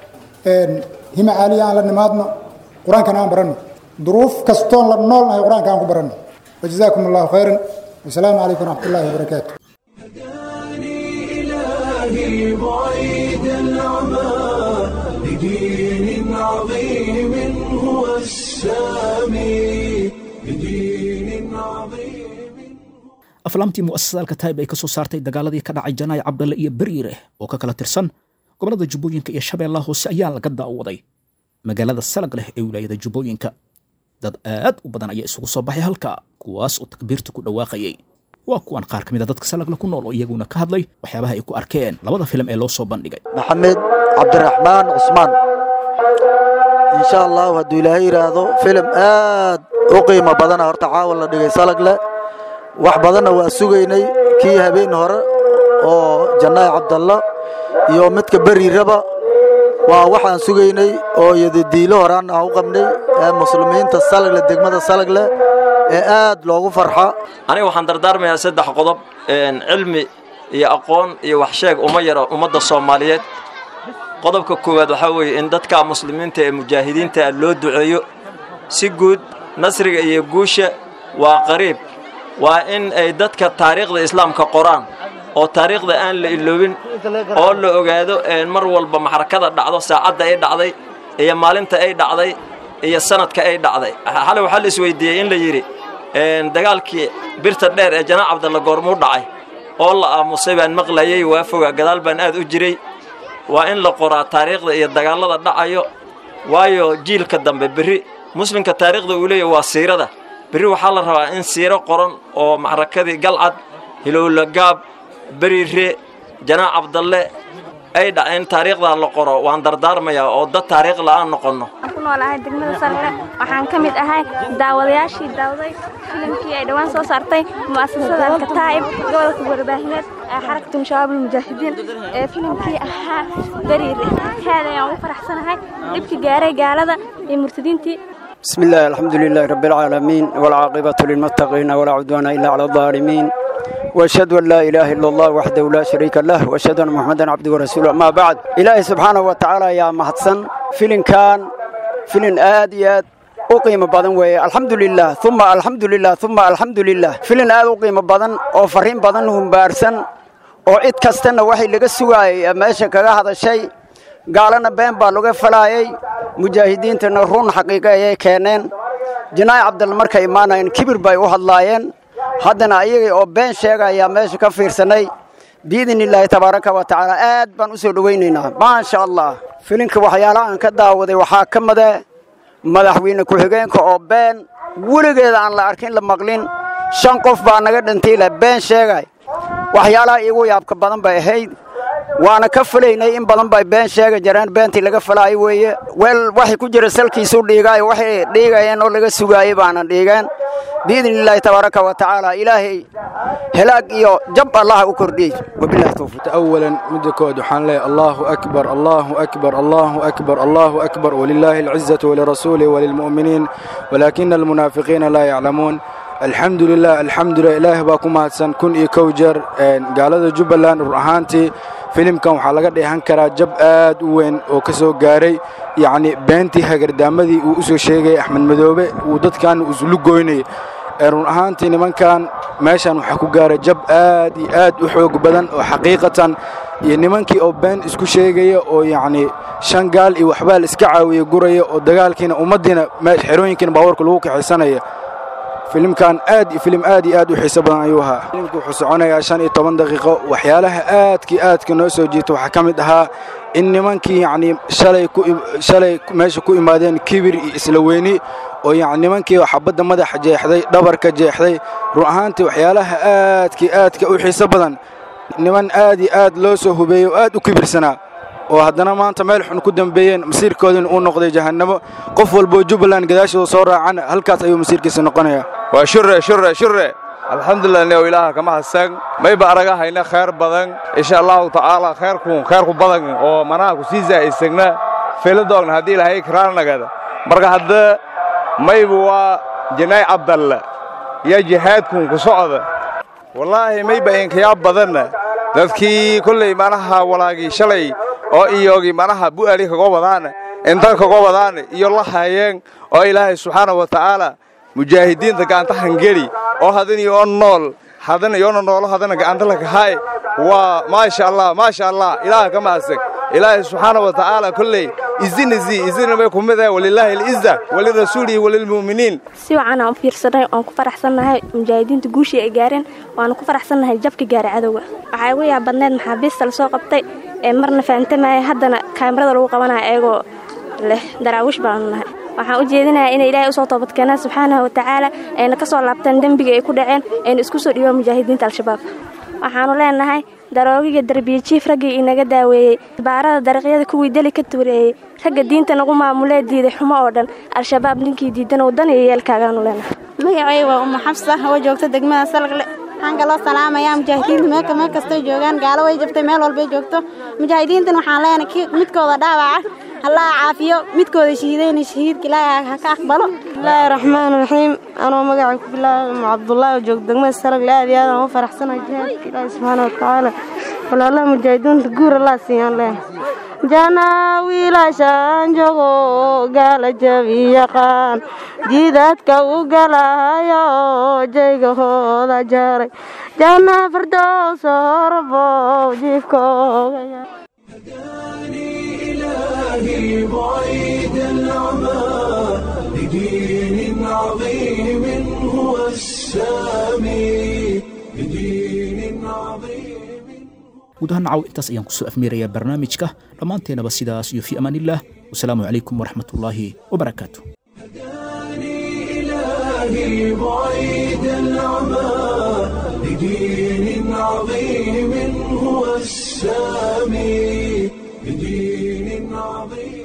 hima caaliya aan la nimaadno qur-aankana aan baranno duruuf kastoon la noolnahay qur-aanka aan ku baranno wajazaakum allahu khayran wasalaamu calaykum waraxmat ullahi wabarakaatu إلهي بعيد العمى لدين عظيم هو السامي لدين عظيم aflaamtii mu'asasaalka taib ay ka soo saartay dagaaladii ka dhacay janaay cabdalle iyo beriire oo ka kala tirsan gobollada jubbooyinka iyo shabeellaha hoose ayaa laga daawaday magaalada salag leh ee wilaayada jubbooyinka dad aad u badan ayaa isugu soo baxay halka kuwaas oo takbiirta ku dhawaaqayay waa kuwan qaar ka mid a dadka salagle ku nool oo iyaguna ka hadlay waxyaabaha ay ku arkeen labada filim ee loo soo bandhigay maxamed cabdiraxmaan cusmaan insha allahu hadduu ilaahay yidhaahdo filim aad u qiimo badana horta caawa la dhigay salagle wax badanna waa sugaynay kii habeen hore oo jannaay cabdalla iyo midka beriiraba waa waxaan sugaynay oo yadadiilo horaan aan u qabnay ee muslimiinta salagle degmada salagle ee aad loogu farxa aniga waxaan dardaarmayaa saddex qodob cilmi iyo aqoon iyo waxsheeg uma yaro ummadda soomaaliyeed qodobka koowaad waxaa weeye in dadka muslimiinta ee mujaahidiinta loo duceeyo si guud nasriga iyo guusha waa qariib waa in ay dadka taariikhda islaamka qoraan oo taariikhda aan la iloobin oo la ogaado mar walba maxarakada dhacdo saacadda ay dhacday iyo maalinta ay dhacday iyo sanadka ay dhacday xalay waxaa la isweydiiyey in la yidhi dagaalkii birta dheer ee janaac cabdalla goormuu dhacay oo la aamusay baan maqlayay waa foga gadaal baan aad u jiray waa in la qoraa taariikhda iyo dagaallada dhacayo waayo jiilka dambe berri muslimka taariikhda uu leeyahy waa siirada berri waxaa la rabaa in siiro qoran oo maxrakadii galcad hilowlagaab beriire janaac cabdalle ay dhaceen taariikhdaa la qoro waan dardaarmayaa oo dad taariikh la'aan noqonno ku noolahay degmada sarre waxaan ka mid ahay daawadayaashii daawaday filimkii ay dhowaan soo saartay mu'asasada alkataa'ib gobolka warbaahineed ee xarakatu shabaabul mujaahidiin ee filimkii ahaa beriire aad ayaan ugu faraxsanahay dhibkii gaaray gaalada iyo murtadiintii بسم الله الحمد لله رب العالمين والعاقبة للمتقين ولا عدوان إلا على الظالمين وأشهد أن لا إله إلا الله وحده لا شريك له وأشهد أن محمدا عبده ورسوله أما بعد إلهي سبحانه وتعالى يا محسن فيلن كان فيلن آديات أقيم بدن وي الحمد لله ثم الحمد لله ثم الحمد لله فيلن آد أقيم بدن أو فرين بدن هم بارسن أو إد كستنا وحي لغا سواي ماشا كغا هذا الشيء gaalana been baa laga falaayay mujaahidiintana run xaqiiqo ayay keeneen janaayi cabdalla markay imaanayeen kibir bay u hadlaayeen haddana ayagii oo been sheegayaa meesha ka fiirsanay biidn illaahi tabaaraka wa tacaala aad baan u soo dhowaynaynaa maasha allah filinka waxyaalaha aan ka daawaday waxaa ka mide madaxweyne ku-xigeenka oo been weligeeda aan la arkin la maqlin shan qof baa naga dhintay la been sheegay waxyaalaha iigu yaabka badan bay ahayd waana ka fulaynay in badan bay been sheega jireen beentii laga falaayo weeye weel waxay ku jira salkiisu dhiigaayo waxay dhiigayeen oo laga sugaayey baana dhiigeen biidni illaahi tabaaraka wa tacaala ilaahay helaag iyo jab allah u kordhiyey wabillahi tawfiiq أولا مدكود وحان لي الله أكبر الله أكبر الله أكبر الله أكبر ولله العزة ولرسوله وللمؤمنين ولكن المنافقين لا يعلمون الحمد لله الحمد لله إله باكم هاتسان كن إي كوجر قال هذا جبلان رهانتي filimkan waxaa laga dheehan karaa jab aad u weyn oo ka soo gaaray yacni beentii hagardaamadii uu u soo sheegayay axmed madoobe uu dadkan islu goynayay run ahaantii nimankan meeshan waxaa ku gaaray jab aad iyo aad u xoog badan oo xaqiiqatan iyo nimankii oo been isku sheegaya oo yacni shan gaal iyo waxbaa la iska caawiya guraya oo dagaalkiina ummaddiina xerooyinkiina baawarka lagu kaxaysanaya filimkan aad filim aad iyo aad u xiiso badan ayuu ahaa filimku wuxuu soconayaa shan iyo toban daqiiqo waxyaalaha aadkii aadka noo soo jiita waxaa ka mid ahaa in nimankii yacni shalay ku shalay meesha ku imaadeen kibir iyo isla weyni oo yacni nimankii xabadda madaxa jeexday dhabarka jeexday run ahaantii waxyaalaha aadkii aadka u xiiso badan niman aad iyo aad loo soo hubeeyey oo aad u kibirsanaa oo haddana maanta meel xun ku dambeeyeen masiirkoodina uu noqday jahannamo qof walboo jubbaland gadaashooda soo raacana halkaas ayuu masiirkiisa noqonayaa waa shure shure shure alxamdulilah neo ilaaha kama hasan mayba araga hayna khayr badan insha allahu tacaala khayrku khayrku badan oo manaha ku sii zaa'isagna filadoogna haddii ilaahay kiraarnagada marka hadda mayba waa jinaay cabdalla iyo jihaadkun ku socda wallaahi mayba inkayaa badanna dadkii kolley manaha walaagii shalay oo iyogii manaha bu'ali kaga wadaana intan kaga wadaana iyo la hayeen oo ilaahay subxaana wa tacaala mujaahidiinta gacanta hangeli oo hadan iyo nool hadan iyoona noolo hadana gacanta lakahaay waa maasha allah maasha allah ilaaha ka mahadsan ilaahay subxaana wa tacaala kolley izinisi izina may ku mid ahay walilaahi alciza walirasuulihi walilmu'miniin si wacan aan u fiirsanay waan ku faraxsannahay mujaahidiinta guushii ay gaareen waana ku faraxsannahay jabka gaaray cadowga waxaa igu yaab badneed maxaabiista lasoo qabtay ee marna fahantamaya haddana kaamirada lagu qabanaya iyagoo leh daraawiish baanu nahay waxaan u jeedinayaa inay ilaahay usoo toobadkeenaan subxaanahu wa tacaala ayna ka soo laabtaan dembiga ay ku dhaceen ayna isku soo dhiibaan mujaahidiinta al-shabaab waxaanu leenahay daroogiga darbiye jiif raggii inaga daaweeyey baarada dariiqyada kuwii deli ka tuureeyey ragga diinta nagu maamulee diiday xumo oo dhan al-shabaab ninkii diidan waddan iyo yeelkaagaanu leenahay magacay waa uma xabsa oo joogta degmada salagle waxaan kaloo salaamayaa mujaahidiinta meelka meel kastay joogaan gaalo way jabtay meel walbay joogto mujaahidiintan waxaan leenahay ki midkooda dhaawaca allah caafiyo midkooda shahiidayna shahiidka ilaahay ha ka aqbalo bismillaahi raxmaan raxiim anoo magacay ku bilaabay cabdullaahi oo jooga degmada salagle aad iyo aad aan u faraxsanahay jihaadka ilaahi subxaana wa tacaala walaalaha mujaahidiinta guur allah siiyaan leenahay jana wiilashaan jogo gaala jabi yaqaan jiidadka u galayo jaygahooda jaray jana fardows horbow jiifkooga إلهي بعيد العمى لدين عظيم هو السامي لدين عظيم guud ahaan nacaw intaas ayaan kusoo afmeerayaa barnaamijka dhammaanteenaba sidaas iyo fii amaanillaah wasalaamu calaykum waraxmatullaahi wabarakaatu إلهي بعيد العمى لدين عظيم هو السامي لدين عظيم